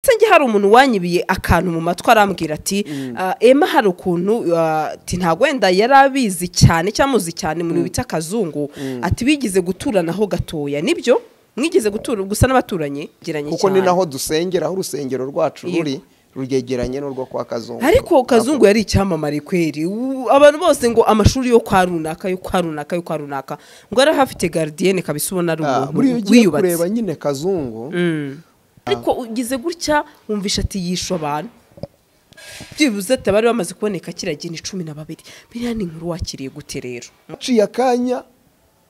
ndetse njye hari umuntu wanyibiye akantu mu matwi arambwira ati ema hari ukuntu ntabwo wenda yari abizi cyane cyangwa amuzi cyane mu bintu bita akazungu ati bigize guturanaho gatoya nibyo mwigeze gutura gusa n'abaturanyi geranye kuko ni cyane naho dusengera aho urusengero rwacu ruri ruryegeranye n'urwo kwa kazungu ariko kazungu yari icyamamare kweri U- abantu bose ngo amashuri yo kwa runaka yo kwa runaka yo kwa runaka ngo yari ahafite garidiyene kabisa ubona ari Ah, buriya iyo umuntu ugiye wiyubatse kureba nyine kazungu ariko ugize gutya wumvisha ati yishe abantu byibuze ati abari bamaze kuboneka kiriya gihe ni cumi na babiri biriya ni inkuru wakiriye gute rero aciye akanya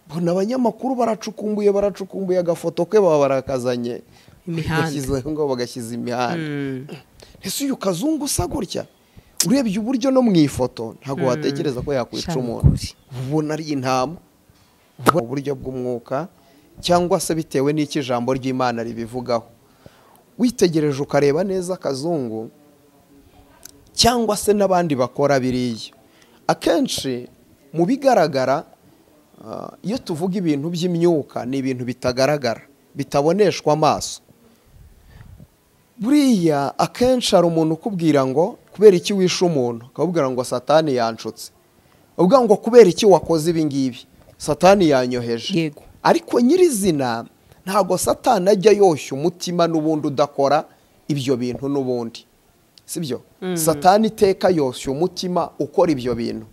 mbona abanyamakuru baracukumbuye baracukumbuye agafoto ke baba barakazanye Imihanda. Bashyizeho ngo bagashyize imihanda ese uyu kazungu usa gutya urebye uburyo no mu ifoto ntabwo watekereza ko yakwica Sha umuntu nukuri. uba ubona ari intama uba ubona uburyo bw'umwuka cyangwa se bitewe n'icyo ijambo ry'imana ribivugaho witegereje ukareba neza akazungu cyangwa se n'abandi bakora biriya akenshi mu bigaragara ah, iyo tuvuga ibintu by'imyuka ni ibintu bitagaragara bitaboneshwa amaso buriya akenshi hari umuntu ukubwira ngo kubera iki wishe umuntu akakubwira ngo satani yanshutse uvuga ngo kubera iki wakoze ibi ngibi satani yanyoheje Yego. ariko nyirizina ntabwo satani ajya yoshya umutima n'ubundi udakora ibyo bintu n'ubundi sibyo satani iteka yoshya umutima ukora ibyo bintu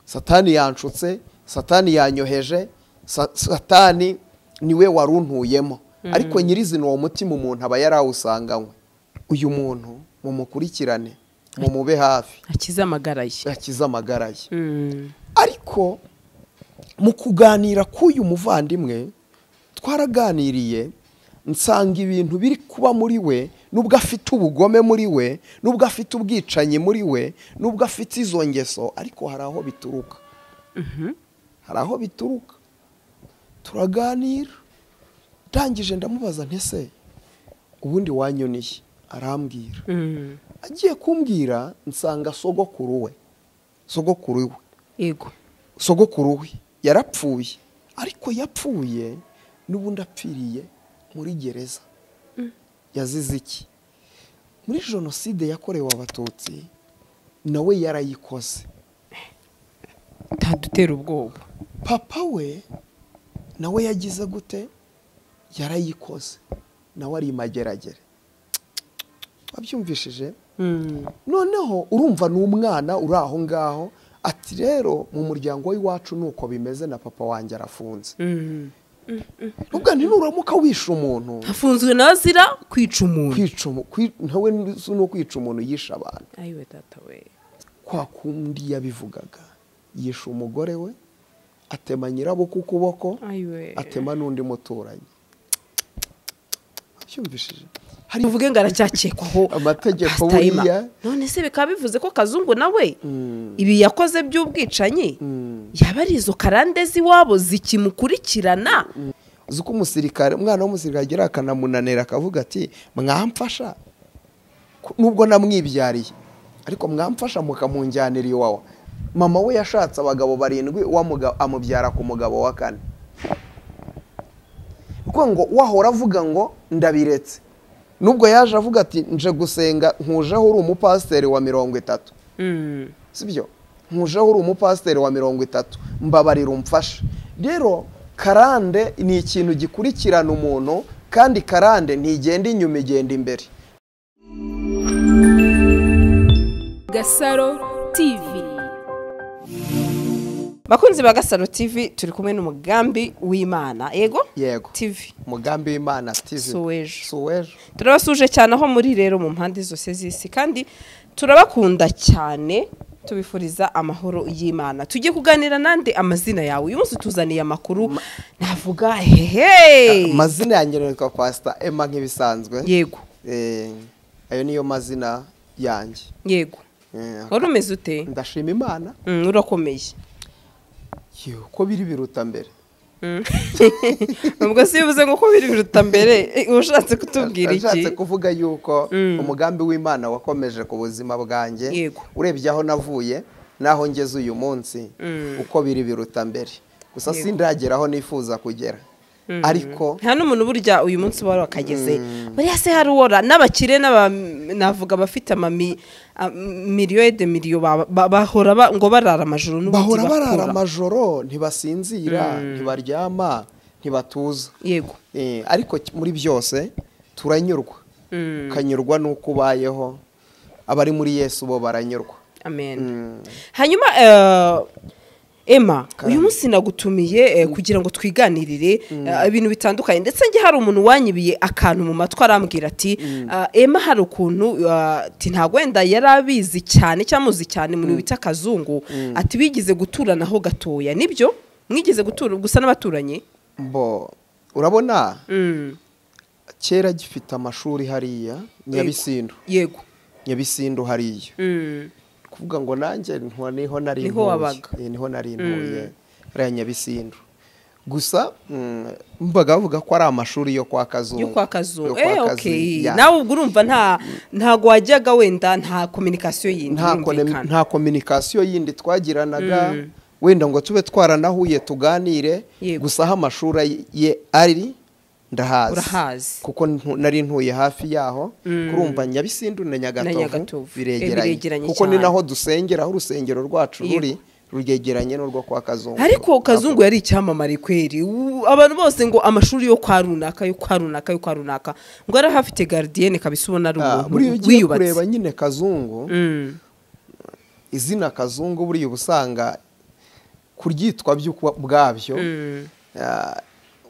satani yanshutse satani yanyoheje sa- satani niwe waruntuyemo ariko nyirizina uwo mutima umuntu aba yarawusanganywe uyu muntu mumukurikirane mumube hafi akize amagara ye akize amagara ye Mm. ariko mu kuganira k'uyu muvandimwe twaraganiriye nsanga ibintu biri kuba muri we n'ubwo afite ubugome muri we n'ubwo afite ubwicanyi muri we n'ubwo afite izo ngeso ariko hari aho bituruka hari aho bituruka turaganira ndangije ndamubaza ntese ubundi wanyoniye arambwira Mm. agiye kumbwira nsanga sogokuru we sogokuru we yego sogokuru we yarapfuye ariko yapfuye n'ubundi apfiriye muri gereza yazize iki muri jenoside yakorewe abatutsi nawe yarayikoze ntadutera ubwoba papa we nawe yagize gute yarayikoze nawe ari mageragere wabyumvishije Mm. noneho urumva ni umwana uri aho ngaho ati rero mu muryango w'iwacu ni uko bimeze na papa wanjye arafunze Mm. ubwo nuramuka wishe umuntu hafunzwe nazira kwica umuntu kwica umu- kwi- nawe si no kwica umuntu yishe abantu ayiwe data we kwa kundi yabivugaga yishe umugore we atema nyirabukwe ukuboko ayiwe atema n'undi muturanyi byumvishije hari tuvuge ngo aracyakekwaho Amategeko Pastor Emma. buriya. none se bikaba bivuze ko kazungu nawe Mm. ibi yakoze by'ubwicanyi yaba ari izo karande z'iwabo zikimukurikirana uzi ko umusirikare umwana w'umusirikare agera akanamunanira akavuga ati mwamfasha Ku- nubwo namwibyariye ariko mwamfasha mukamunjyanira iwawa mama we yashatse abagabo barindwi wa muga- amubyara ku mugabo wa kane kuko ngo wahora avuga ngo ndabiretse nubwo yaje avuga ati nje gusenga nkujeho uri umupasiteri wa mirongo itatu sibyo nkujeho uri umupasiteri wa mirongo itatu mbabarira umfashe rero karande ni ikintu gikurikirana umuntu kandi karande ntigenda inyuma igenda imbere Gasaro TV bakunzi ba gasaro tv turi kumwe n'umugambi w'imana yego yego tv umugambi w'imana tivi Suwejo. suwejo turabasuje cyane aho muri rero mu mpande zose z'isi kandi turabakunda cyane tubifuriza amahoro y'imana tujye kuganira nande amazina yawe uyu munsi tuzaniye amakuru navuga hehe amazina yanjye nitwa pasita ema nk'ibisanzwe yego Eh, ayo niyo mazina yanjye yego Eh, wari umeze ute ndashima imana Mm, urakomeye Yo, ko biri biruta mbere ubwo si bivuze ngo uko biri biruta mbere eh, ushatse kutubwira Nashatse iki kuvuga yuko umugambi w'imana wakomeje ku buzima bwanjye Yego. urebye aho navuye n'aho ngeze uyu munsi uko biri biruta mbere gusa sindagera aho nifuza kugera ariko nta n'umuntu burya uyu munsi wari wakageze buriya se hari uwora n'abakire n'aba- navuga abafite amami a- miliyo de miliyo ba- ba- bahora ba- ngo barara amajoro n'ubundi bahora barara bakora. amajoro ntibasinzira ntibaryama ntibatuza yego Eh, ariko ki- muri byose turanyurwa ukanyurwa n'uko ubayeho abari muri yesu bo baranyurwa amen Mm. hanyuma eh, emma Karame. uyu munsi nagutumiye eh, kugira ngo twiganirire eh, ibintu bitandukanye ndetse njye hari umuntu wanyibiye akantu mu matwi arambwira ati "Ah, emma hari ukuntu ah, ati ntabwo wenda yari abizi cyane cyangwa amuzi cyane mu bintu bita akazungu ati bigize guturanaho gatoya nibyo mwigeze gutura gusa n'abaturanyi bo urabona Mm, kera gifite amashuri hariya nyabisindu yego nyabisindu hariya Mm, kuvuga ngo nanjye ntuwa- niho nari Niho ntuye. wabaga. Eh, niho nari ntuye hariya nyabisindu gusa mm, mbaga bavuga ko ari amashuri yo kwa kazungu yo kwa kazungu Yo kwa eh Kazungu, okay yeah. nawe ubwo urumva nta ntago wajyaga wenda nta communication yindi nta kone- yumvikana. nta kominikasiyo yindi twagiranaga Mm. wenda ngo tube twaranahuye tuganire Yego. gusa aho amashuri ye ari Urahazi. ndahazi kuko ntu- nari ntuye hafi yaho kurumva nyabisindu na Na Nyagatovu. nyagatovu Eh, biregeranye biregeranye kuko ni cyane. naho dusengera aho urusengero rwacu Yego. ruri ruryegeranye n'urwo kwa kazungu ariko kazungu yari icyamamare kweri U- abantu bose ngo amashuri yo kwa runaka yo kwa runaka yo kwa runaka ngo yari ahafite garidiyene kabisa ubona ari Ah, buriya umuntu ugiye kureba wiyubatse nyine kazungu Mm, izina kazungu buriya uba usanga kuryitwa by'uko bwabyo mm, Ah,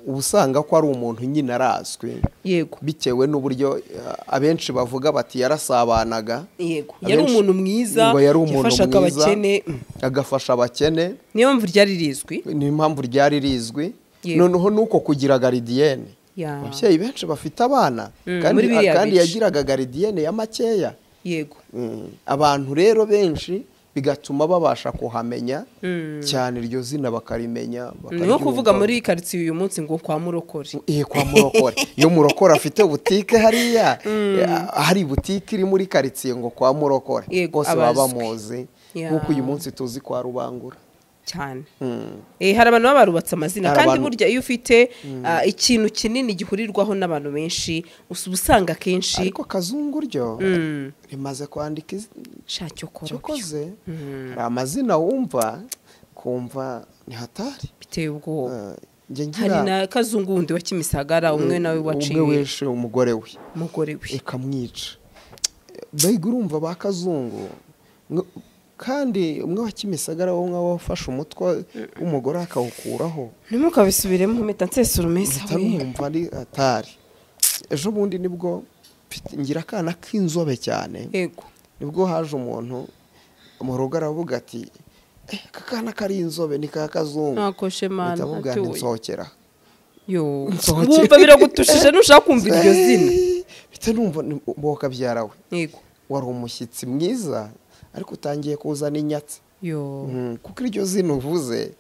uba usanga ko ari umuntu nyine arazwi yego bitewe n'uburyo ah, abenshi bavuga bati yarasabanaga yego yari Abenshi- umuntu mwiza ngo yari umuntu yafashaga mwiza, abakene Mm. agafasha abakene niyo mpamvu ryari rizwi niyo mpamvu ryari rizwi Yego. noneho nuko kugira garidiyene Ya. ababyeyi benshi bafite abana Mm, kandi, muri biriya kandi bice. yagiraga garidiyene ya makeya yego Mm, abantu rero benshi bigatuma babasha kuhamenya cyane iryo zina bakarimenya niho kuvuga bakaryumva. muri karitsiye uyu munsi ngo kwa murokore Iye kwa murokore iyo murokore afite butike hariya eh, hari butike iri muri karitsiye ngo kwa murokore Yego, bose baba abazwi. bamuzi Yeah. nk'uko uyu munsi tuzi kwa rubangura cyane Mm. Eh, hari abantu baba barubatse amazina Hari kandi abantu- burya iyo ufite ah, ikintu kinini gihurirwaho n'abantu benshi usa- uba usanga akenshi ariko kazungu ryo Mm. rimaze kwandika iz- sha cyo kora icyo byo. koze Mm. hari amazina wumva kumva ni hatari biteye ubwoba Eh, njye ngira hari na kazungu wundi wa kimisagara umwe nawe umwe waciye wese umugore we umugore we ikamwica mbega urumva ba kazungu mwe- kandi umwe wa kimisagara wowe nk'aho wafashe umutwe w'umugore akawukuraho ntimukabisubiremo mpita nsesura umesa mpita numva ari atari ejo bundi nibwo mfite- ngira akana k'inzobe cyane yego nibwo haje umuntu mu rugo aravuga ati "Eh, aka kana kari inzobe ni ka kazungu ntako shemana mpita mubwira nti nsohokera yo Nsohoke. wumva biragutushije ntushaka kumva iryo zina Eh, mpita numva ni- bo kabyara we yego wari umushyitsi mwiza ariko utangiye kuzana inyatsi yo Mm, kuko iryo zina uvuze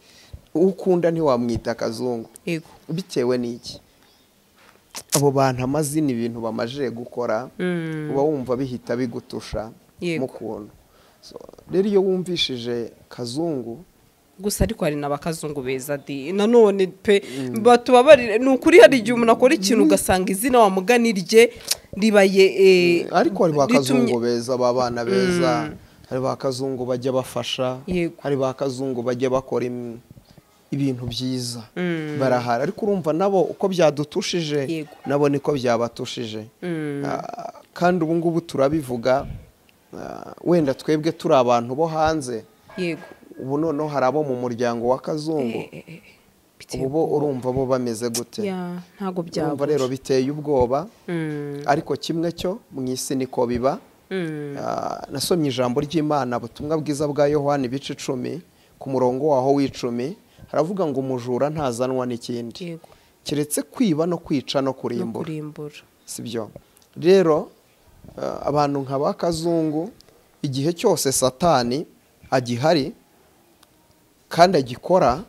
uwo ukunda ntiwamwita akazungu yego bitewe n'iki abo bantu amazina ibintu bamajije gukora Mm. uba wumva bihita bigutusha Yego. mu kuntu So, rero iyo wumvishije kazungu gusa ariko hari n'abakazungu beza di nanone pe batubabarire ni ukuri hari igihe umuntu akora ikintu ugasanga izina wamugani rye ribaye eh, ariko hari ba ritumye- kazungu beza ba bana beza hari ba kazungu bajya bafasha Yego. hari ba kazungu bajya bakora im- ibintu byiza barahara ariko urumva nabo uko byadutushije Yego. nabo niko byabatushije Mm. Ah, kandi ubu ngubu turabivuga ah, wenda twebwe turi abantu bo hanze yego ubu noneho hari abo mu muryango wa kazungu Eh, eh, eh, eh. Biteye ubu bo urumva bo bameze gute Ya, ntabwo urumva byaba. rero biteye ubwoba Mm, ariko kimwe cyo mu isi niko biba mm, Ah, nasomye ijambo ry'imana ubutumwa bwiza bwa yohani ibice icumi ku murongo waho w'icumi haravuga ngo umujura ntazanwa n'ikindi yego. keretse kwiba no kwica no No kurimbura kurimbura. si byo rero ah, abantu nka ba kazungu igihe cyose satani agihari kandi agikora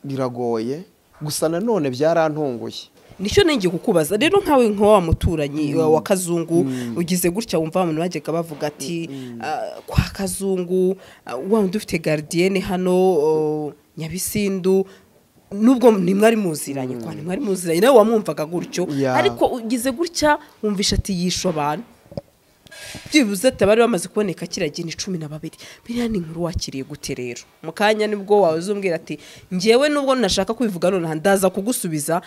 biragoye gusa nanone byarantunguye nicyo nenge kukubaza rero nkawe nka wa muturanyi wa- wa kazungu ugize gutya wumva abantu bajyaga bavuga ati "Ah, kwa kazungu ah, wa wundi ufite garidiyene hano oh, nyabisindu nubwo ntimwari muziranye kwa ntimwari muziranye nawe wamwumvaga gutyo Yeah. ariko ugize gutya wumvisha ati yishe abantu byibuze ati abari bamaze kuboneka kiriya gihe ni cumi na babiri biriya ni inkuru wakiriye gute rero mu kanya nibwo wawe uzumbwira ati ngewe nubwo ntashaka kubivuga nonaha ndaza kugusubiza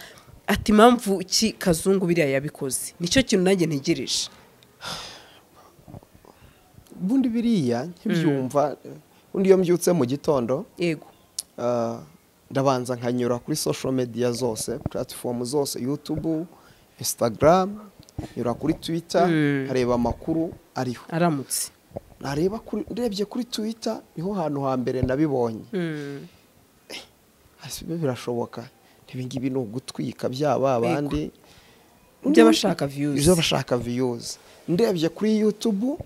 ati impamvu ki kazungu biriya yabikoze nicyo kintu nanjye ntegereje ubundi biriya nkibyumva ubundi iyo mbyutse mu gitondo yego ah, ndabanza nkanyura kuri social media zose platform zose youtube instagram nyura kuri twitter nkareba amakuru ariho aramutse nareba kuri ndebye kuri twitter niho hantu ha mbere nabibonye ese biba birashoboka ibingibi ni ugutwika byaba abandi by'abashaka views. by'abashaka viyuzi ndebye kuri yutubu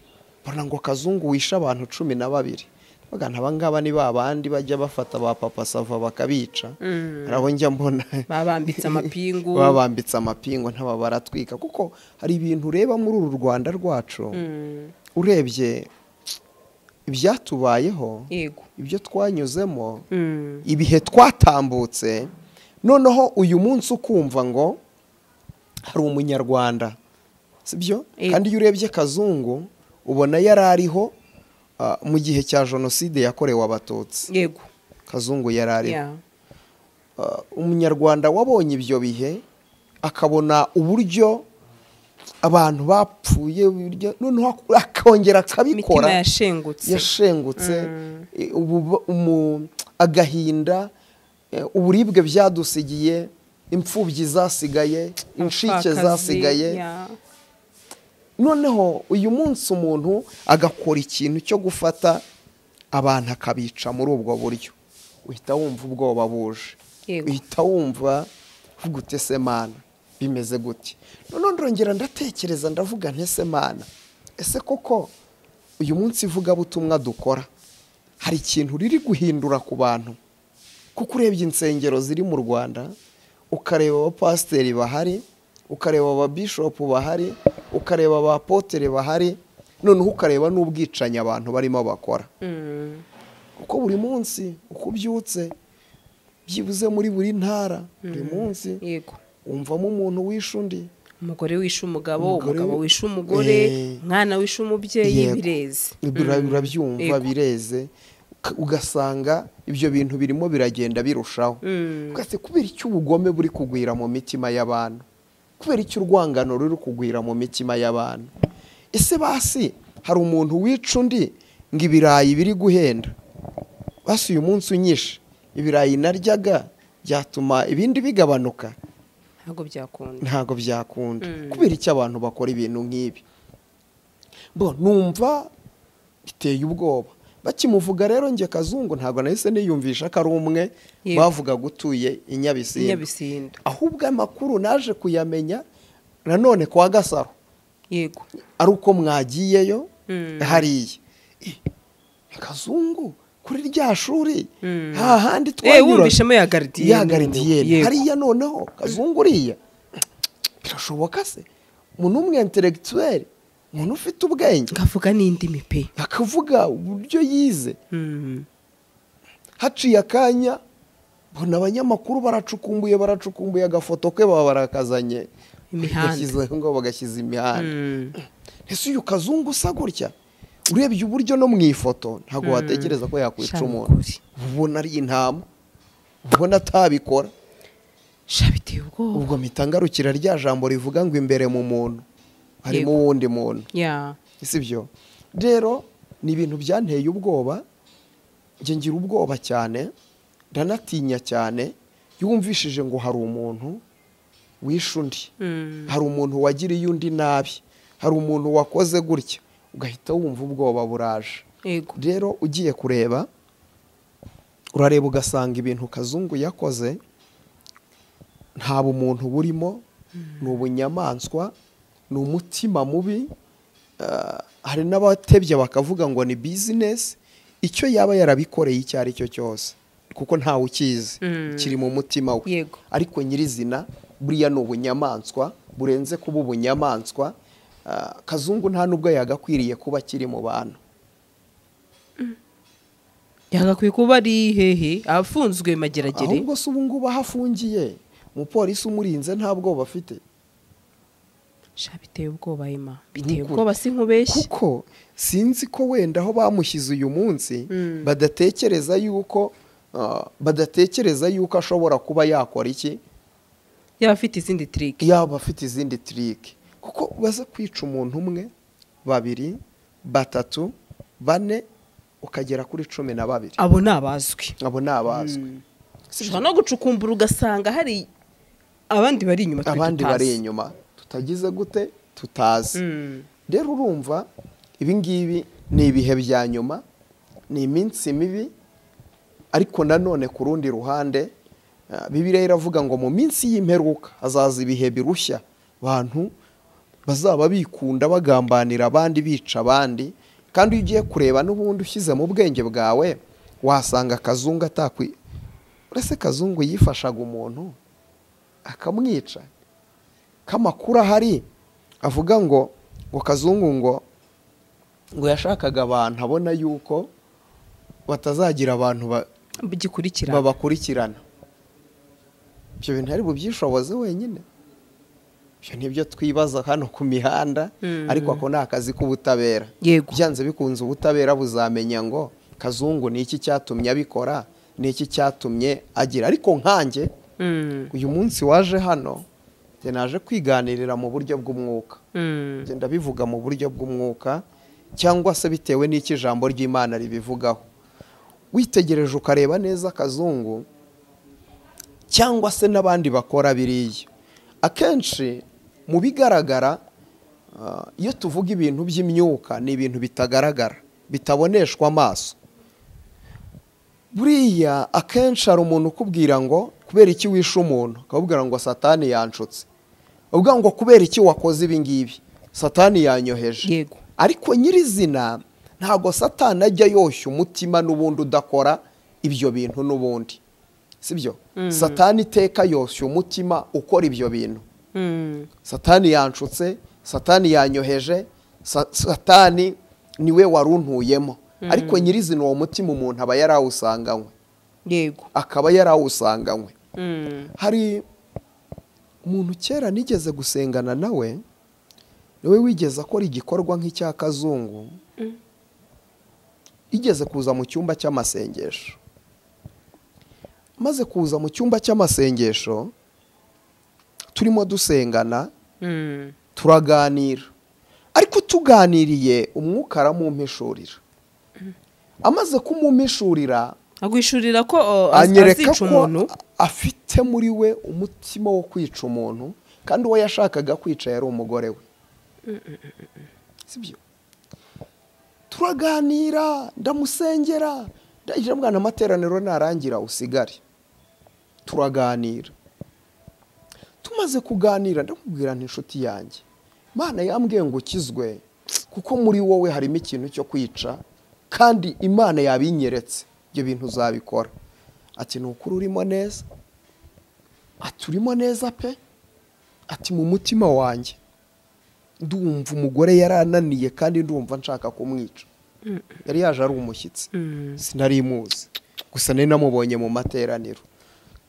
mbona ngo kazungu wishe abantu cumi na babiri bagana abangaba ni ba bandi bajya bafata ba papa sava bakabica hari abo njya mbona babambitse amapingu babambitse amapingu ntaba baratwika kuko hari ibintu ureba muri uru rwanda rwacu urebye ibyatubayeho yego ibyo twanyuzemo Mm. ibihe twatambutse noneho uyu munsi ukumva ngo hari umunyarwanda sibyo Yego. kandi iyo urebye kazungu ubona yari ariho ah, mu gihe cya jenoside yakorewe abatutsi yego kazungu yari ariho Yeah. Ah, umunyarwanda wabonye ibyo bihe akabona uburyo abantu bapfuye uburyo- noneho ak- akongera akabikora imitima yashengutse yashengutse i- ubu- umu- agahinda eh, uburibwe byadusigiye imfubyi zasigaye inshike Abapfakazi, zasigaye yeah. noneho uyu munsi umuntu agakora ikintu cyo gufata abantu akabica muri ubwo buryo uhita wumva ubwoba buje Yego. uhita wumva ugute se mana bimeze gute noneho ndongera ndatekereza ndavuga ntese mana ese koko uyu munsi ivugabutumwa dukora hari ikintu riri guhindura ku bantu kuko urebye insengero ziri mu rwanda ukareba abapasiteri bahari ukareba ababishopu bahari ukareba abapotere bahari noneho ukareba n'ubwicanyi abantu barimo bakora Mm. kuko buri munsi uko ubyutse byibuze muri buri ntara buri munsi yego wumvamo umuntu wishe undi umugore wishe umugabo Umugore umugabo wi- wishe umugore Eh. umwana wishe umubyeyi Yego. bireze Bira- urabyumva Yego. bireze uka- ugasanga ibyo bintu birimo biragenda birushaho Ugase kubera icyo ubugome buri kugwira mu mitima y'abantu kubera icyo urwangano ruri kugwira mu mitima y'abantu ese basi hari umuntu wica undi ngo ibirayi biri guhenda basi uyu munsi unyishe ibirayi naryaga byatuma ibindi bigabanuka ntabwo byakunda ntabwo byakunda kubera icyo abantu bakora ibintu nk'ibi bo numva biteye ubwoba bakimuvuga rero njye kazungu ntabwo nahise niyumvisha ko ari umwe Yego. bavugaga utuye i Nyabisindu inyabisindo ahubwo amakuru naje kuyamenya nanone kwa gasaro yego ari uko mwagiyeyo Mm. hariya Eh, kazungu kuri rya shuri Mm. nta handi Eh, twanyuraga. wumvishemo ya garidiyene ya garidiyene Yego. hariya noneho kazungu uriya birashoboka se umuntu w'umwentelegituweri umuntu ufite ubwenge ngavuga n'indimi pe akavuga uburyo yize Mm. haciye akanya bona abanyamakuru baracukumbuye baracukumbuye agafoto ke baba barakazanye Imihanda. Bagashyizeho ngo bagashyize imihanda Mm. ese uyu kazungu usa gutya urebye uburyo no mu ifoto ntabwo watekereza ko yakwica Sha ni umuntu ukuri. ubona ari intama ubona atabikora sha biteye ubwoba ubwo mpita ngarukira rya jambo rivuga ngo imbere mu muntu harimo Yego. uwundi muntu Yeah. si byo rero ni ibintu byanteye ubwoba njye ngira ubwoba cyane ndanatinya cyane yumvishije ngo hari umuntu wishe undi Mm. hari umuntu wagiriye undi nabi hari umuntu wakoze gutya ugahita wumva ubwoba buraje yego rero ugiye kureba urareba ugasanga ibintu kazungu yakoze nta bumuntu burimo ni ubunyamaswa ni umutima mubi ah, hari n'abatebye bakavuga ngo ni bizinesi icyo yaba yarabikoreye icyo ari cyo cyose kuko ntawe ukizi Mm. kiri mu mutima we Yego. ariko nyirizina buriya ni ubunyamaswa burenze kuba ubunyamaswa Ah, kazungu nta n'ubwo yagakwiriye kuba akiri mu bantu yagakwiye kuba ari hehe afunzwe mageragere ahubwo se ubu ngubu aho afungiye umupolisi umurinze nta bwoba afite sha biteye ubwoba ema biteye Nk'ukuri. ubwoba si nkubeshye kuko sinzi ko wenda aho bamushyize uyu munsi badatekereza yuko ah, badatekereza yuko ashobora kuba yakora iki yaba afite izindi tiriki yaba afite izindi tirike kuko baza kwica umuntu umwe babiri batatu bane ukagera kuri cumi na babiri abo ni abazwi abo ni abazwi ushobora no gucukumbura ugasanga hari abandi bari inyuma twe abandi tutazi. bari inyuma tutagize gute tutazi Mm. rero urumva ibi ngibi ni ibihe bya nyuma ni iminsi mibi ariko nanone ku rundi ruhande ah, bibiliya iravuga ngo mu minsi y'imperuka hazaza ibihe birushya abantu bazaba bikunda bagambanira abandi bica abandi kandi iyo ugiye kureba n'ubundi ushyize mu bwenge bwawe wasanga akazungu atakwi uretse kazungu yifashaga umuntu akamwica k'amakuru ahari avuga ngo ngo kazungu ngo ngo yashakaga abantu abona yuko batazagira abantu ba- gikurikira babakurikirana ibyo bintu ari bubyishoboze wenyine ibyo nibyo twibaza hano ku mihanda ariko ako ni akazi k'ubutabera Yego. byanze bikunze ubutabera buzamenya ngo kazungu ni iki cyatumye abikora ni iki cyatumye agira ariko nkanjye Mm, uyu munsi waje hano njye naje kwiganirira mu buryo bw'umwuka mm, Njye ndabivuga mu buryo bw'umwuka cyangwa se bitewe n'icyo ijambo ry'imana ribivugaho witegereje ukareba neza akazungu cyangwa se n'abandi bakora biriya akenshi mu bigaragara ah, iyo tuvuga ibintu by'imyuka ni ibintu bitagaragara bitaboneshwa amaso buriya akenshi hari umuntu ukubwira ngo kubera iki wishe umuntu akakubwira ngo satani yanshutse uvuga ngo kubera iki wakoze ibi ngibi satani yanyoheje Yego. ariko nyirizina ntabwo satani ajya yoshya umutima n'ubundi udakora ibyo bintu n'ubundi sibyo satani iteka yoshya umutima ukora ibyo bintu mm. satani yanshutse satani yanyoheje sa- satani niwe waruntuyemo ariko nyirizina uwo mutima umuntu aba yarawusanganywe yego akaba yarawusanganywe Mm, hari umuntu kera nigeze gusengana nawe niwe wigeze akora igikorwa nk'icya kazungu igeze kuza mu cyumba cy'amasengesho maze kuza mu cyumba cy'amasengesho turimo dusengana mm. turaganira ariko tuganiriye umwuka aramumpishurira amaze kumumpishurira agwishurira ko o, az- anyereka azica umuntu ko afite muri we umutima wo kwica umuntu kandi uwo yashakaga kwica yari umugore we sibyo turaganira ndamusengera ndagira mwana amateraniro narangira usigare turaganira tumaze kuganira ndamubwira nti inshuti yanjye imana yambwiye ngo ukizwe kuko muri wowe harimo ikintu cyo kwica kandi imana yabinyeretse ibyo bintu uzabikora ati ni ukuri urimo neza ati urimo neza pe ati mu mutima wanjye ndumva umugore yarananiye kandi ndumva nshaka kumwica yari yaje ari umushyitsi sinari imuzi gusa nari namubonye mu materaniro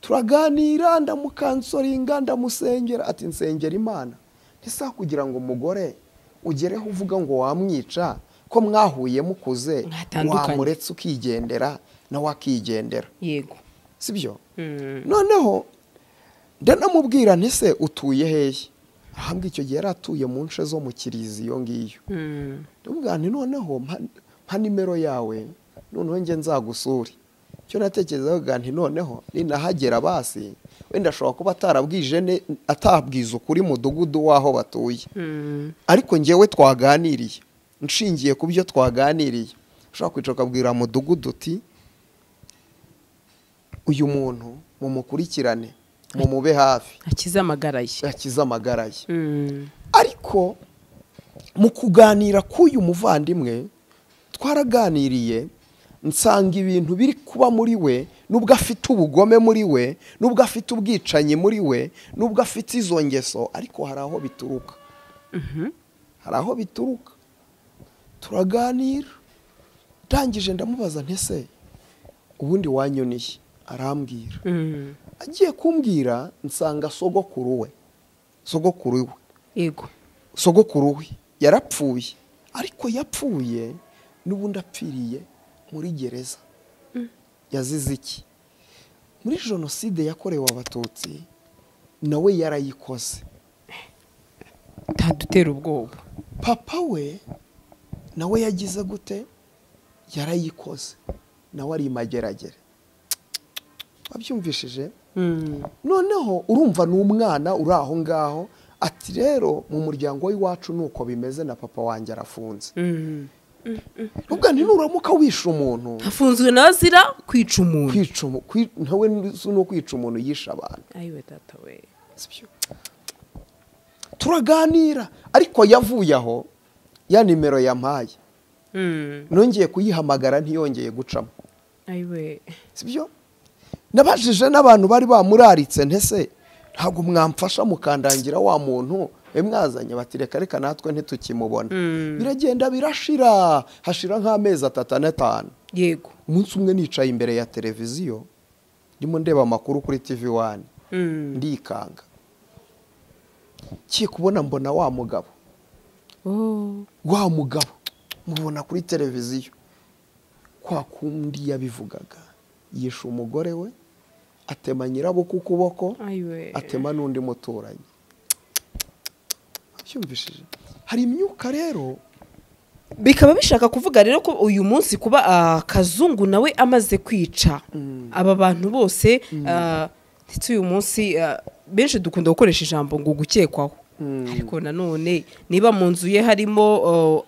turaganira ndamukansoringa ndamusengera ati nsengera imana ntisa kugira ngo umugore ugereho uvuga ngo wamwica ko mwahuye mukuze Mwatandukanye. wamuretse ukigendera nawe akigendera yego sibyo Mm, noneho ndanamubwira nti se utuye hehe ahambwa icyo gihe yari atuye mu nce zo mu kirizi iyo ngiyo mm. ndamubwira nti noneho mpa- mpa nimero yawe noneho njye nzagusure icyo natekerezaga nti noneho ninahagera basi wenda ashobora kuba atarabwije ne- atabwiza ukuri mudugudu w'aho batuye Mm, ariko njyewe twaganiriye nshingiye ku byo twaganiriye ushobora kwicara ukabwira mudugudu uti uyu muntu mumukurikirane mumube hafi akize amagara ye akize amagara ye Mm, ariko mu kuganira k'uyu muvandimwe twaraganiriye nsanga ibintu biri kuba muri we n'ubwo afite ubugome muri we n'ubwo afite ubwicanyi muri we n'ubwo afite izo ngeso ariko hari aho bituruka hari aho bituruka turaganira ndangije ndamubaza ntese ubundi wanyoniye arambwira agiye kumbwira nsanga sogokuru we sogokuru we yego sogokuru we yarapfuye ariko yapfuye n'ubundi apfiriye muri gereza yazize iki muri jenoside yakorewe abatutsi nawe yarayikoze ntadutera ubwoba papa we nawe yagize gute yarayikoze nawe ari imageragere wabyumvishije noneho urumva ni umwana uri aho ngaho ati rero mu muryango w'iwacu ni uko bimeze na papa wanjye arafunze ubwo nuramuka wishe umuntu hafunzwe nazira kwica umuntu kwica umu- kwi- ntawe si no kwica umuntu yishe abantu ayiwe data we Sibyo. turaganira ariko yavuye aho ya nimero yampaye nongeye kuyihamagara ntiyongeye gucamo ayiwe sibyo nabajije n'abantu bari bamuraritse ntese ntabwo mwamfasha mukandangira wa muntu mwe mwazanye bati reka reka natwe ntitukimubona biragenda birashira hashira nk'amezi atatu ane atanu yego umunsi umwe nicaye imbere ya televiziyo ndimo ndeba amakuru kuri tv wani ndikanga kiye kubona mbona wa mugabo Oh. wa mugabo mubona kuri televiziyo kwa kundi yabivugaga yishe umugore we atema nyirabo ku kuboko ayiwe atema n'undi muturanyi abyumvishije hari imyuka rero bikaba bishaka kuvuga rero ko uyu munsi kuba ah, kazungu nawe amaze kwica aba bantu bose ah, ndetse uyu munsi ah, benshi dukunda gukoresha ijambo ngo gukekwaho ariko nanone niba mu nzu ye harimo oh,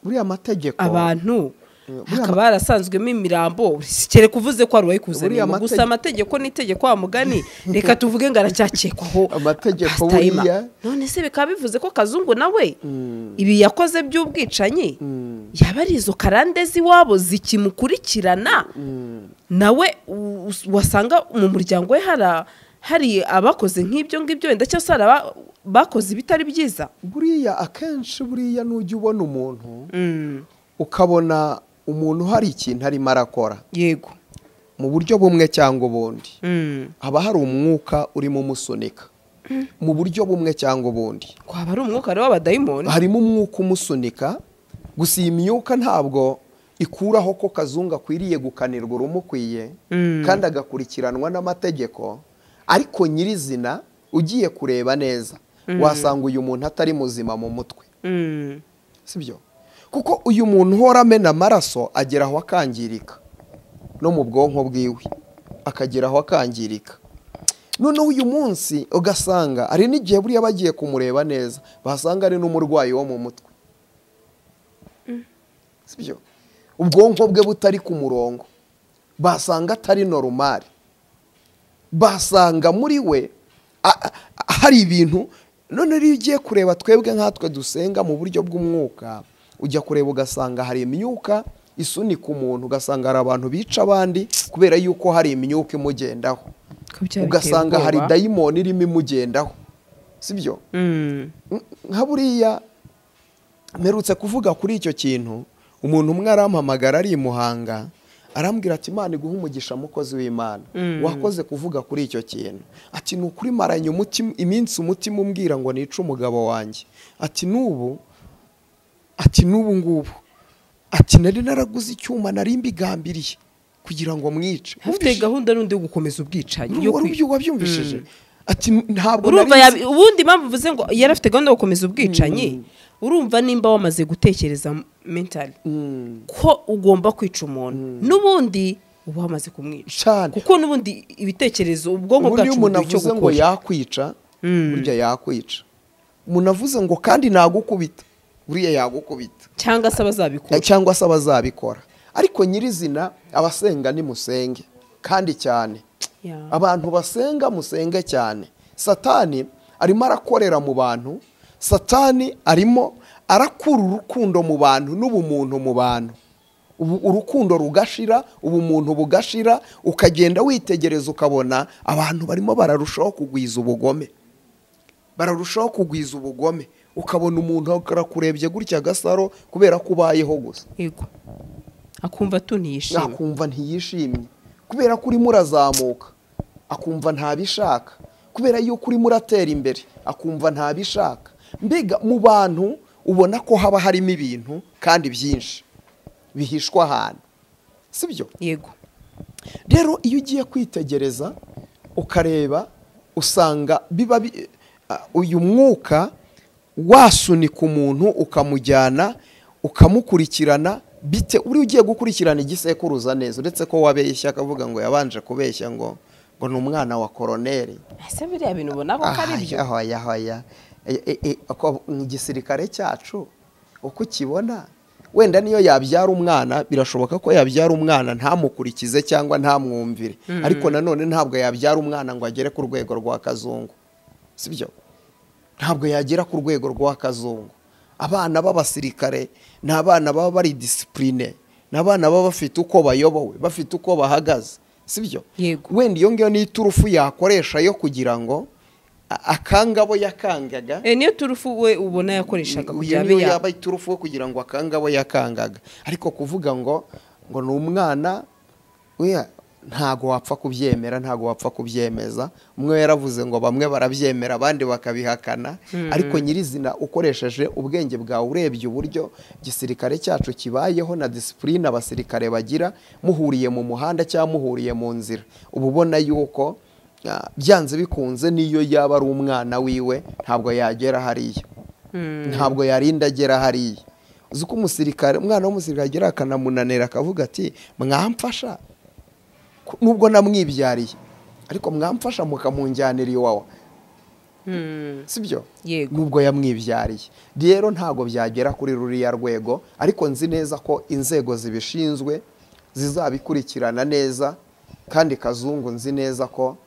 buriya mategeko abantu buriya hakaba harasanzwemo imirambo kere kuvuze ko hari uwayikuzaniye Buriya ngo gusa amategeko- amategeko ni itegeko wa mugani reka tuvuge ngo aracyakekwaho Amategeko Pastor Emma. buriya. none se bikaba bivuze ko kazungu nawe ibi yakoze by'ubwicanyi yaba ari izo karande z'iwabo zikimukurikirana nawe u- us- wasanga mu muryango we hari- hari abakoze nk'ibyo ngibyo wenda cyangwa se hari aba- bakoze ibitari byiza buriya akenshi buriya n'ujya ubona umuntu ukabona umuntu hari ikintu arimo arakora yego mu buryo bumwe cyangwa ubundi Mm. haba hari umwuka urimo umusunika mu buryo bumwe cyangwa ubundi kwaba ari umwuka rero w'abadayimoni harimo umwuka umusunika gusa iyi myuka ntabwo ikuraho ko kazungu akwiriye gukanirwa urumukwiye kandi agakurikiranwa n'amategeko ariko nyirizina ugiye kureba neza wasanga uyu muntu atari muzima mu mutwe Mm. sibyo kuko uyu muntu uhora amena amaraso agera aho akangirika no mu bwonko bwiwe akagera aho akangirika noneho uyu munsi ugasanga hari n'igihe buriya bagiye kumureba neza basanga ari n'umurwayi wo mu mutwe sibyo ubwonko bwe butari ku murongo basanga atari norumari basanga muri we a- a- hari ibintu none iyo ugiye kureba twebwe nkatwe dusenga mu buryo bw'umwuka ujya kureba ugasanga hari imyuka isunika umuntu ugasanga hari abantu bica abandi kubera yuko hari imyuka imugendaho ugasanga hari dayimoni irimo imugendaho sibyo nka buriya mperutse kuvuga kuri icyo kintu umuntu umwe arampamagara ari i muhanga arambwira ati imana iguha umugisha mukozi w'imana wakoze kuvuga kuri icyo kintu ati ni ukuri maranye umutima iminsi umutima umbwira ngo nice umugabo wanjye ati n'ubu ati n'ubu ngubu ati nari naraguze icyuma nari mbigambiriye kugira ngo mwice afite gahunda n'undi yo gukomeza ubwicanyi yo kwi- Urumva- wabyumvishije ati ntabwo urumva nari nzi- yabi- ubundi impamvu uvuze ngo yari afite gahunda yo gukomeza ubwicanyi urumva nimba wamaze gutekereza mentali Mm. ko ugomba kwica umuntu n'ubundi uba wamaze kumwica cyane kuko n'ubundi ibitekerezo ubwonko ubundi iyo bwacu umuntu bumva icyo avuze ngo gukora yakwica burya yakwica umuntu avuze ngo kandi nagukubita buriya yagukubita cyangwa se abazabikora cyangwa se abazabikora ariko nyirizina abasenga nimusenge kandi cyane Ya. abantu basenga musenge cyane satani arimo arakorera mu bantu satani arimo arakura urukundo mu bantu n'ubumuntu mu bantu Ubu- urukundo rugashira ubumuntu bugashira ukagenda witegereza ukabona abantu barimo bararushaho kugwiza ubugome bararushaho kugwiza ubugome ukabona umuntu arakurebye gutya agasaro kubera ko ubayeho gusa yego akumva tunishima akumva ntiyishimye kubera ko urimo urazamuka akumva ntabishaka kubera yuko urimo uratera imbere akumva ntabishaka mbega mu bantu ubona ko haba harimo ibintu kandi byinshi bihishwa ahantu si byo yego rero iyo ugiye kwitegereza ukareba usanga biba bi- a- uyu mwuka wasunika umuntu ukamujyana ukamukurikirana bite uri ugiye gukurikirana igisekuruza neza uretse ko wabeshya akavuga ngo yabanje kubeshya ngo ngo ni umwana wa koroneri ese biriya bintu ubona ko ari byo ahoya ahoya igisirikare cyacu uko ukibona wenda niyo yabyara umwana birashoboka ko yabyara umwana ntamukurikize cyangwa ntamwumvire ariko nanone ntabwo yabyara umwana ngo agere ku rwego rwa kazungu sibyo ntabwo yagera ku rwego rwa kazungu abana b'abasirikare ni abana baba bari disipurine ni abana baba bafite uko bayobowe bafite uko bahagaze sibyo Yego. wenda iyo ngiyo ni iturufu yakoresha yo kugira ngo a- akangabo yakangaga Eh, niyo turufu we ubona yakoreshaga iyo kugira niyo abe ya yaba iturufu yo kugira ngo akange abo yakangaga ariko kuvuga ngo ngo ni umwana oya, ntago wapfa kubyemera ntago wapfa kubyemeza umwe yaravuze ngo bamwe barabyemera abandi bakabihakana ariko nyirizina ukoresheje ubwenge bwawe urebye uburyo igisirikare cyacu kibayeho na disipurine abasirikare bagira muhuriye mu muhanda cyangwa muhuriye mu nzira uba ubona yuko ah, byanze bikunze n'iyo yaba ari umwana wiwe ntabwo yagera hariya ntabwo yarinda agera hariya uzi uko umusirikare umwana w'umusirikare agera akanamunanira akavuga ati mwamfasha Ku- nubwo namwibyariye ariko mwamfasha mukamunjyanira iwawa Hmm, si byo yego nubwo yamwibyariye rero ntabwo byagera kuri ruriya rwego ariko nzi neza ko inzego zibishinzwe zizabikurikirana neza kandi kazungu nzi neza ko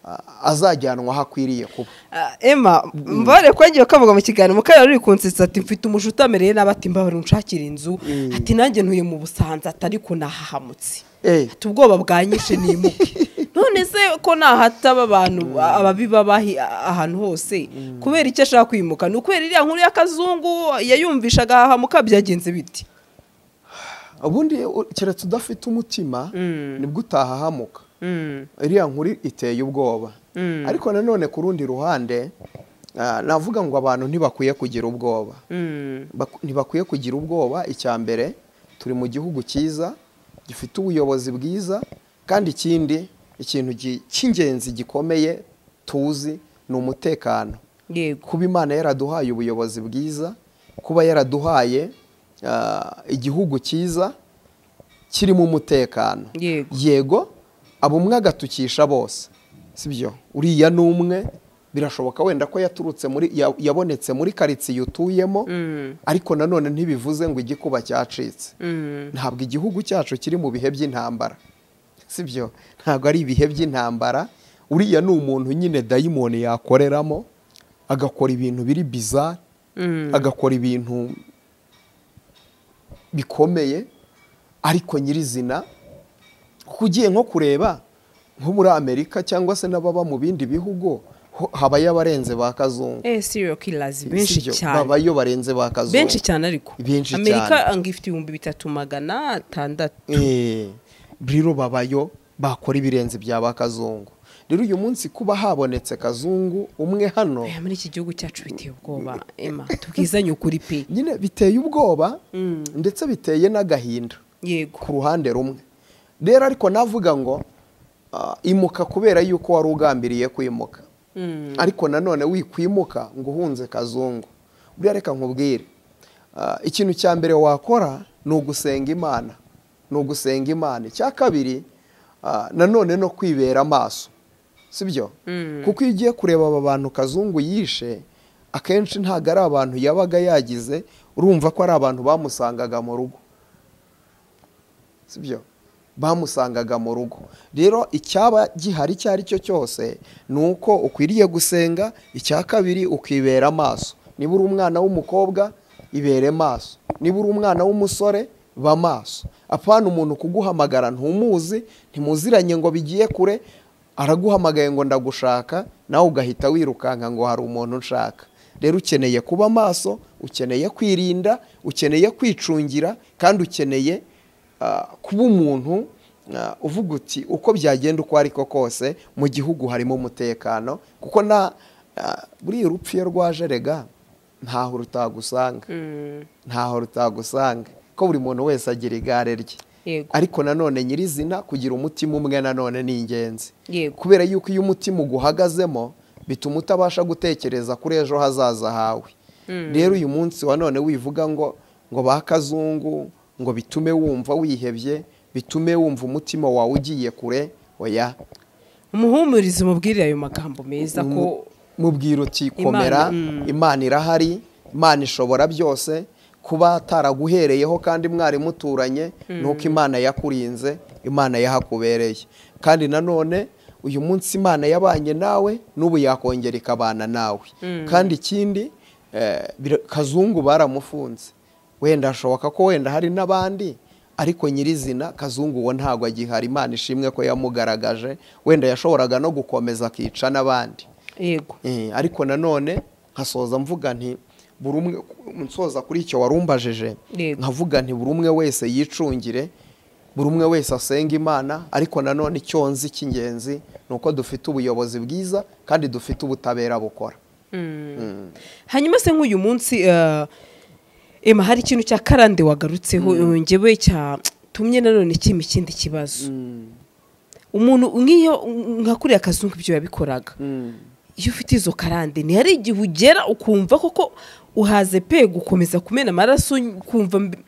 ah, azajyanwa aho akwiriye kuba Ah, Emma mbare kwengiye kavuga mu kiganiro mukara ruri kunsitsa ati mfite umushu utamereye nabi ati mbabare unshakire inzu ati nanjye ntuye mu busanza ati ariko nahahamutse Eh. ati ubwoba bwanyishe nimuke none se ko nahataba abantu ababiba bahi ahantu hose kubera icyo ashaka kwimuka ni ukubera iriya nkuru y'akazungu yayumvishaga ahahamuka byagenze biti ubundi u- keretse udafite umutima nibwo utahahamuka Mm, iriya nkuru iteye ubwoba ariko nanone ku rundi ruhande ah, navuga ngo abantu ntibakwiye kugira ubwoba mm, Bak- ntibakwiye kugira ubwoba icya mbere turi mu gihugu cyiza gifite ubuyobozi bwiza kandi ikindi ikintu gi- cy'ingenzi gikomeye tuzi ni umutekano yego kuba imana yaraduhaye ubuyobozi bwiza kuba yaraduhaye ah, igihugu cyiza kirimo umutekano Yego. yego abo umwe agatukisha bose sibyo uriya ni umwe birashoboka wenda ko yaturutse muri ya- yabonetse muri karitsiye utuyemo ariko nanone ntibivuze ngo igikuba cyacitse Mm, ntabwo igihugu cyacu kiri mu bihe by'intambara sibyo ntabwo ari ibihe by'intambara uriya ni umuntu nyine dayimoni yakoreramo agakora ibintu biri bizari mm, agakora ibintu bikomeye ariko nyirizina kuko ugiye nko kureba nko muri amerika cyangwa se n'ababa mu bindi bihugu ho- habayo abarenze ba kazungu eh serial killers benshi Sibyo, cyane babayo barenze ba kazungu benshi cyane ariko Benshi amerika cyane. ngo ifite ibihumbi bitatu magana atandatu Eh, rero babayo bakora ibirenze bya ba kazungu rero uyu munsi kuba habonetse kazungu umwe hano Eh, muri iki gihugu cyacu biteye ubwoba ema tubwizanye ukuri pe nyine biteye ubwoba ndetse biteye n'agahinda yego ku ruhande rumwe rero ariko navuga ngo ah, imuka kubera yuko wari ugambiriye kwimuka Mm, ariko nanone wikwimuka ngo uhunze kazungu buriya reka nkubwire ah, ikintu cya mbere wakora ni ugusenga imana ni ugusenga imana icya kabiri ah, nanone no kwibera amaso si byo kuko iyo ugiye kureba aba bantu kazungu yishe akenshi ntabwo ari abantu yabaga yagize urumva ko ari abantu bamusangaga mu rugo sibyo bamusangaga mu rugo rero icyaba gihari icyo ari cyo cyose ni uko ukwiriye gusenga icya kabiri ukibera amaso niba uri umwana w'umukobwa ibere maso niba uri umwana w'umusore ba maso apana umuntu kuguhamagara ntumuzi ntimuziranye ngo bigiye kure araguhamagaye ngo ndagushaka nawe ugahita wirukanka ngo hari umuntu nshaka rero ukeneye kuba maso ukeneye kwirinda ukeneye kwicungira kandi ukeneye ah, kuba umuntu ah, uvuga uti uko byagenda uko ariko kose mu gihugu harimo umutekano kuko na ah, buriya urupfu iyo rwaje rega ntaho rutagusanga ntaho rutagusanga ko buri muntu wese agira igare rye Yego. ariko nanone nyirizina kugira umutima umwe nanone ni ingenzi Yego. kubera yuko iyo umutima uguhagazemo bituma utabasha gutekereza kuri ejo hazaza hawe rero uyu munsi wa none wivuga ngo ngo ba kazungu ngo bitume wumva wihebye bitume wumva umutima wawe ugiye kure oya umuhumurize umubwire ayo magambo meza ko mubwira uti komera Imana, imana irahari imana ishobora byose kuba taraguhereyeho kandi mwari muturanye nuko imana yakurinze imana yahakubereye kandi nanone uyu munsi imana yabanye nawe n'ubu yakongera ikabana nawe kandi ikindi eh, bira- kazungu baramufunze wenda ashoboka ko wenda hari n'abandi ariko nyirizina kazungu uwo ntabwo agihari imana ishimwe ko yamugaragaje wenda yashoboraga no gukomeza akica n'abandi yego Eh, ariko nanone nkasoza mvuga nti buri umwe nsoza kuri icyo warumbajeje Yego. nkavuga nti buri umwe wese yicungire buri umwe wese asenga imana ariko nanone icyo nzi cy'ingenzi ni uko dufite ubuyobozi bwiza kandi dufite ubutabera bukora hanyuma se nk'uyu munsi eh, ema hari ikintu cya karande wagarutseho eh, njyewe cyatumye nanone kima ikindi kibazo umuntu nk'iyo nka kuriya kazungu ibyo yabikoraga iyo ufite izo karande ni hari igihe ugera ukumva koko uhaze pe gukomeza kumena amaraso ukumva mbe-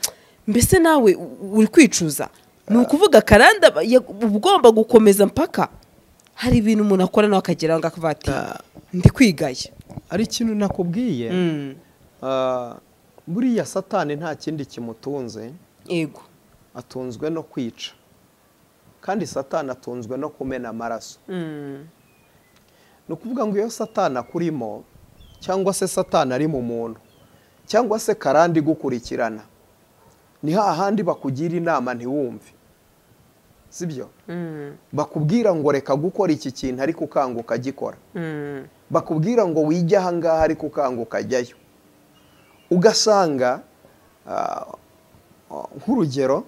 mbese nawe u- uri kwicuza ni ukuvuga karande aba- ya- uba ugomba gukomeza mpaka hari ibintu umuntu akora nawe akagira ngo akavuga ati ndi kwigaya ari ikintu nakubwiye ah, buriya satani nta kindi kimutunze yego atunzwe no kwica kandi satani atunzwe no kumena amaraso ni ukuvuga ngo iyo satani akurimo cyangwa se satani ari mu muntu cyangwa se karande igukurikirana ni hahandi bakugira inama ntiwumve sibyo bakubwira ngo reka gukora iki kintu ariko ukanga ukagikora bakubwira ngo wige ahangaha ariko ukanga ukajyayo ugasanga ah, ah, nk'urugero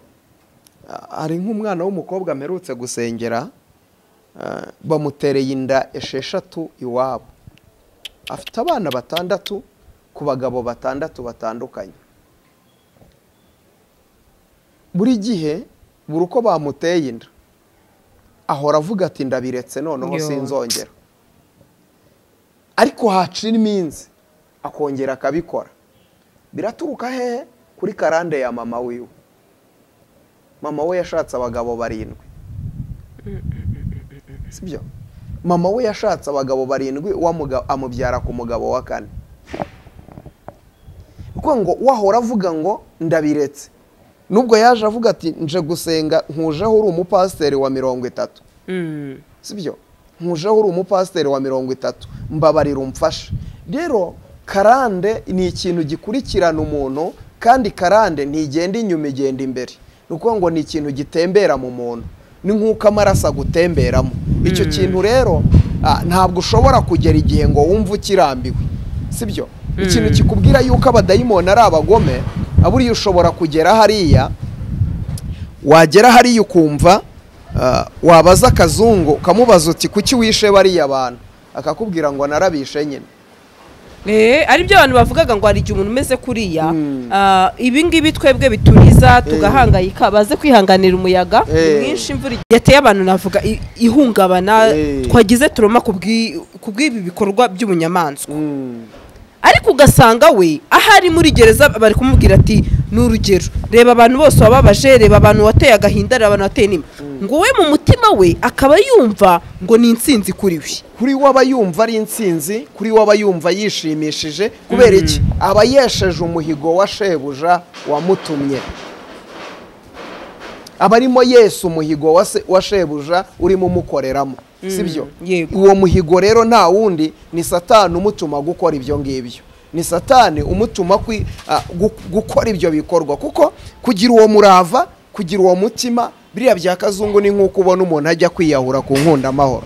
ah, hari nk'umwana w'umukobwa mperutse gusengera ah, bamutereye inda esheshatu iwabo afite abana batandatu ku bagabo batandatu batandukanye buri gihe buri uko bamuteye inda ahora avuga ati ndabiretse noneho Yo. sinzongera ariko hacira iminsi akongera akabikora biraturuka hehe kuri karande ya mama wiwe mama we yashatse abagabo barindwi sibyo mama we yashatse abagabo barindwi wa muga- amubyara ku mugabo wa kane kuko ngo wahora avuga ngo ndabiretse nubwo yaje avuga ati nje gusenga nkujeho uri umupasiteri wa mirongo itatu sibyo nkujeho uri umupasiteri wa mirongo itatu mbabarira umfashe rero karande ni ikintu gikurikirana umuntu kandi karande ntigenda inyuma igenda imbere ni ukuvuga ngo ni ikintu gitembera mu muntu ni nk'uko amaraso agutemberamo icyo kintu rero ah, ntabwo ushobora kugera igihe ngo wumve ukirambiwe sibyo ikintu kikubwira yuko abadayimoni ari abagome aburiya ushobora kugera hariya wagera hariya ukumva ah, wabaza akazungu ukamubaza uti kuki wishe bariya bantu akakubwira ngo narabishe nyine Eh, ari byo abantu bavugaga ngo hari igihe umuntu umeze kuriya ah, ibi ngibi twebwe bituriza tugahangayika baze kwihanganira umuyaga ni Eh. mwinshi imvura igiye yateye abantu navuga i- ihungabana Eh. twagize turoma ku bw'i- ku bw'ibi bikorwa by'ubunyamaswa ariko ugasanga we ahari muri gereza bari kumubwira ati ni urugero reba abantu bose wababaje reba abantu wateye agahinda reba abantu wateye inima ngo we mu mutima we akaba yumva ngo ni insinzi kuri we kuri we aba yumva ari insinzi kuri we aba yumva yishimishije kubera iki aba yesheje umuhigo wa shebuja wamutumye aba arimo yesa umuhigo wa se- wa shebuja urimo umukoreramo sibyo yego. uwo muhigo rero nta wundi ni satani umutuma gukora ibyo ngibyo ni satani umutuma kwi- ah, gu- gukora ibyo bikorwa kuko kugira uwo murava kugira uwo mutima biriya bya kazungu ni nk'uko ubona umuntu ajya kwiyahura ku nkundamahoro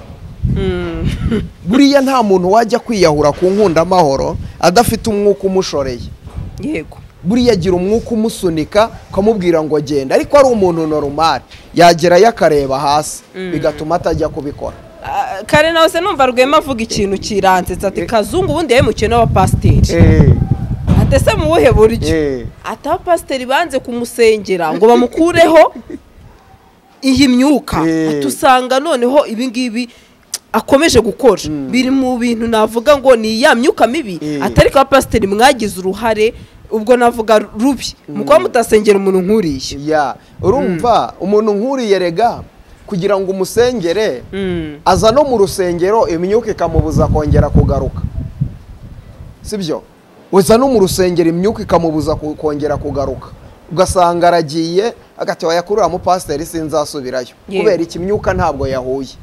buriya nta muntu wajya kwiyahura ku nkundamahoro adafite umwuka umushoreye yego buriya agira umwuka umusunika ukamubwira ngo agenda ariko ari umuntu normal yagerayo akareba hasi bigatuma atajya kubikora Ah, kare nawe se numva rwema avuga ikintu kiransetsa ati kazungu ubundi yahemukiyemo abapasiteri ate se mu buhe buryo ati abapasiteri banze kumusengera ngo bamukureho iyi myuka Eh. ati usanga noneho ibingibi akomeje gukora biri mu bintu navuga ngo ni ya myuka mibi Eh. atari ko abapasiteri mwagize uruhare ubwo navuga rubi mu kuba mutasengera umuntu nk'uriya ya urumva umuntu nk'uriya rega kugira ngo umusengere Mm. aza no mu rusengero imyuka ikamubuza kongera kugaruka sibyo uza no mu rusengero imyuka ikamubuza ku- kongera kugaruka ugasanga aragiye agati wayakurura mu pasiteri sinzasubirayo Yego. kubera iki imyuka ntabwo yahuye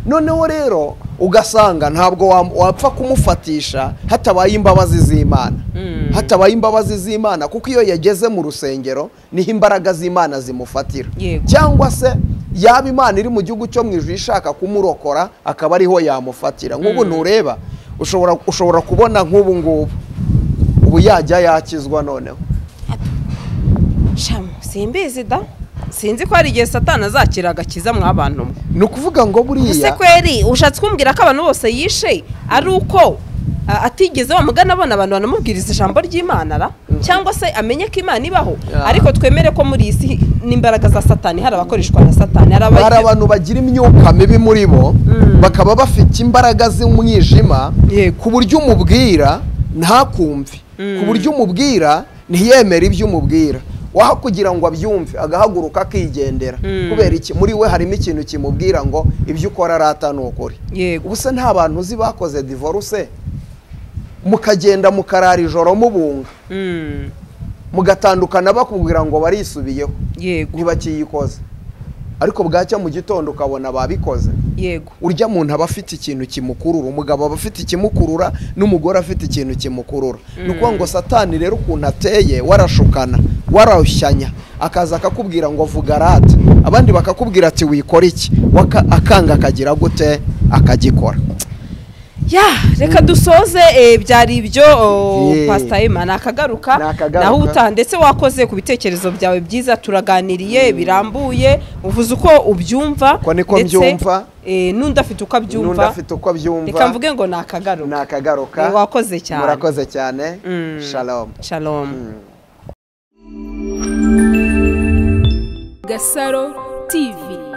noneho rero ugasanga ntabwo wa- wapfa kumufatisha hatabaye imbabazi z'imana Mm. hatabaye imbabazi z'imana kuko iyo yageze mu rusengero niho imbaraga z'imana zimufatira Yego. cyangwa se yaba imana iri mu gihugu cyo mu ijuru ishaka kumurokora akaba ariho yamufatira nk'ubu ntureba ushobora ushobora kubona nk'ubu ngubu ubu yajya yakizwa noneho shamu simbizi da sinzi ko hari igihe satani azakira agakiza mw'abantu mwe ni ukuvuga ngo ese buriya kweri ushatse kumbwira ko abantu bose yishe ari uko a- atigeze bamugana abona abantu banamubwiriza ijambo ry'imana ra cyangwa se amenye ko imana ibaho Yeah. ariko twemere ko muri iyi si n'imbaraga za satani hari abakoreshwa na satani hari hari abagira- abantu bagira imyuka mibi muri bo bakaba bafite imbaraga z'umwijima Yego. ku buryo umubwira ntakumve ku buryo umubwira ntiyemere ibyo umubwira waha kugira ngo abyumve agahaguruka akigendera kubera iki muri we harimo ikintu kimubwira ngo ibyo ukora arata ni ukuri yego ubuse nta bantu uzi bakoze divorce mukagenda mukarara ijoro mubunga Mm, mugatandukana bakubwira ngo barisubiyeho yego ntibakiyikoze ariko bwacya mu gitondo ukabona babikoze yego urya muntu aba afite ikintu kimukurura umugabo aba afite ikimukurura n'umugore afite ikintu kimukurura ni ukuvuga ngo satani rero ukuntu ateye warashukana warashyanya akaza akakubwira ngo vuga rata abandi bakakubwira ati wikora iki Waka- akanga akagira gute akagikora ya reka dusoze eh, byari ibyo oh, Yeah. pasita ema nakagaruka Nakagaruka. naho utaha ndetse wakoze ku bitekerezo byawe byiza turaganiriye birambuye uvuze uko ubyumva Ko niko ndetse, mbyumva. eh, n'undi afite uko n'undi abyumva afite uko abyumva reka mvuge ngo nakagaruka nakagaruka Eh, wakoze cyane. murakoze cyane shalom shalom Gasaro TV